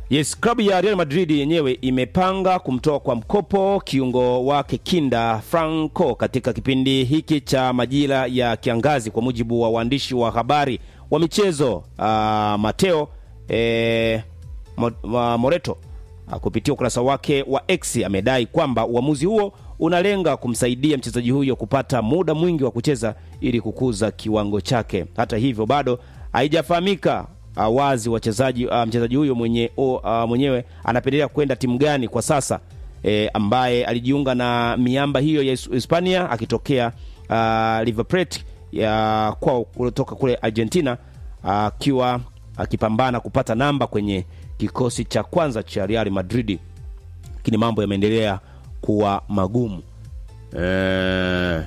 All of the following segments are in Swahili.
Yes, klabu ya Real Madrid yenyewe imepanga kumtoa kwa mkopo kiungo wake kinda Franco katika kipindi hiki cha majira ya kiangazi, kwa mujibu wa waandishi wa habari wa michezo uh, Mateo eh, Mo, uh, Moreto uh, kupitia ukurasa wake wa X amedai kwamba uamuzi huo unalenga kumsaidia mchezaji huyo kupata muda mwingi wa kucheza ili kukuza kiwango chake. Hata hivyo bado haijafahamika uh, wazi wachezaji uh, mchezaji huyo mwenye, uh, mwenyewe anapendelea kwenda timu gani kwa sasa e, ambaye alijiunga na miamba hiyo ya Hispania akitokea uh, River Plate ya kwao kutoka kule Argentina akiwa uh, akipambana kupata namba kwenye kikosi cha kwanza cha Real Madrid, lakini mambo yameendelea kuwa magumu e,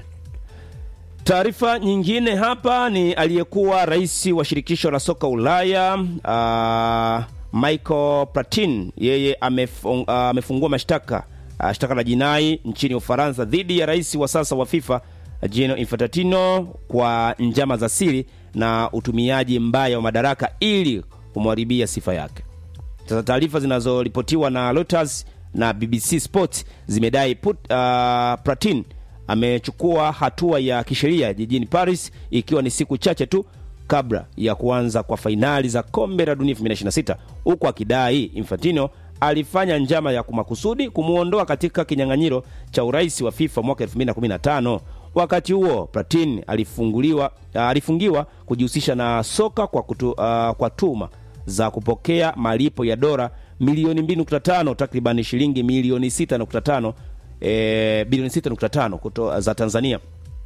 Taarifa nyingine hapa ni aliyekuwa rais wa shirikisho la soka Ulaya uh, Michael Platini, yeye amefung, uh, amefungua mashtaka uh, shtaka la jinai nchini Ufaransa dhidi ya rais wa sasa wa FIFA Gianni Infantino kwa njama za siri na utumiaji mbaya wa madaraka ili kumharibia sifa yake. Sasa taarifa zinazoripotiwa na Reuters na BBC Sport zimedai put, uh, Platini amechukua hatua ya kisheria jijini Paris ikiwa ni siku chache tu kabla ya kuanza kwa fainali za kombe la dunia 2026 huku akidai Infantino alifanya njama ya kumakusudi kumwondoa katika kinyang'anyiro cha urais wa FIFA mwaka 2015. Wakati huo Platini alifunguliwa, alifungiwa kujihusisha na soka kwa, kutu, uh, kwa tuma za kupokea malipo ya dola milioni 2.5 takriban shilingi milioni 6.5 E, bilioni 6.5 za Tanzania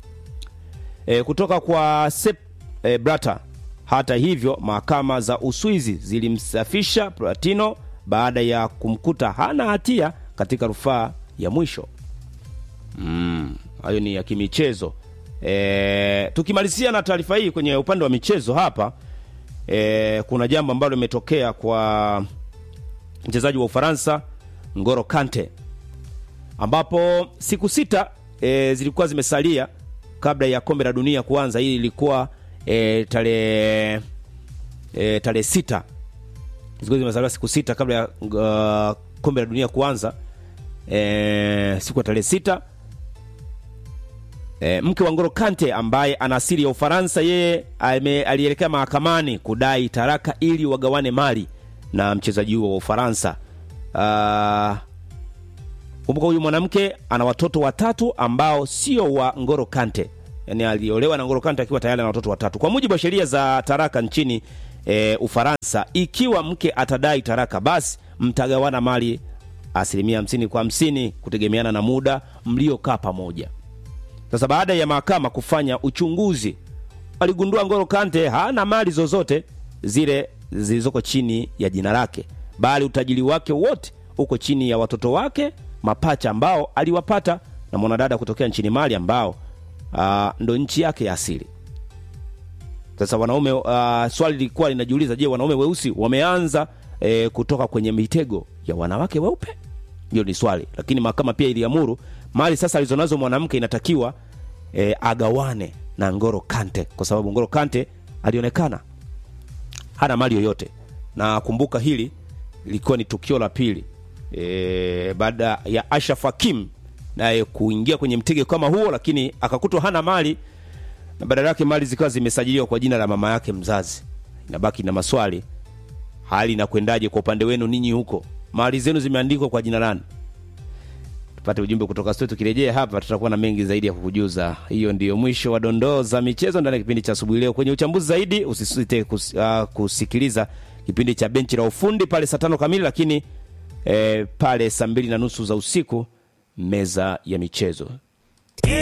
e, kutoka kwa Sepp e, Blatter. Hata hivyo mahakama za Uswizi zilimsafisha Platino baada ya kumkuta hana hatia katika rufaa ya mwisho. Hayo mm, ni ya kimichezo e, tukimalizia na taarifa hii kwenye upande wa michezo hapa e, kuna jambo ambalo limetokea kwa mchezaji wa Ufaransa Ngolo Kante ambapo siku sita e, zilikuwa zimesalia kabla ya kombe la dunia kuanza. Hii ilikuwa e, tarehe e, tarehe sita, zilikuwa zimesalia siku sita kabla ya uh, kombe la dunia kuanza e, siku ya tarehe sita e, mke wa Ngolo Kante ambaye ana asili ya Ufaransa, yeye alielekea mahakamani kudai taraka ili wagawane mali na mchezaji huo wa Ufaransa uh, Kumbuka huyu mwanamke ana watoto watatu ambao sio wa Ngolo Kante, yaani aliolewa na Ngolo Kante akiwa tayari na watoto watatu. Kwa mujibu wa sheria za taraka nchini e, Ufaransa, ikiwa mke atadai taraka, basi mtagawana mali asilimia hamsini kwa hamsini kutegemeana na muda mliokaa pamoja. Sasa baada ya mahakama kufanya uchunguzi, aligundua Ngolo Kante hana mali zozote zile zilizoko chini ya jina lake, bali utajiri wake wote uko chini ya watoto wake mapacha ambao aliwapata na mwanadada kutokea nchini Mali ambao uh, ndo nchi yake ya asili. Sasa wanaume uh, swali lilikuwa linajiuliza, je, wanaume weusi wameanza eh, kutoka kwenye mitego ya wanawake weupe? Hiyo ni swali, lakini mahakama pia iliamuru mali sasa alizonazo mwanamke inatakiwa eh, agawane na Ngolo Kante kwa sababu Ngolo Kante alionekana hana mali yoyote, na kumbuka hili lilikuwa ni tukio la pili E, baada ya Ashraf Hakim naye kuingia kwenye mtego kama huo, lakini akakutwa hana mali na badala yake mali zikawa zimesajiliwa kwa jina la mama yake mzazi. Inabaki na maswali, hali inakwendaje kwa upande wenu ninyi huko? Mali zenu zimeandikwa kwa jina lani? Tupate ujumbe kutoka studio. Tukirejea hapa, tutakuwa na mengi zaidi ya kukujuza. Hiyo ndiyo mwisho wa dondoo za michezo ndani ya kipindi cha asubuhi leo. Kwenye uchambuzi zaidi, usisite kus, uh, kusikiliza kipindi cha benchi la ufundi pale saa tano kamili, lakini E, pale saa mbili na nusu za usiku meza ya michezo.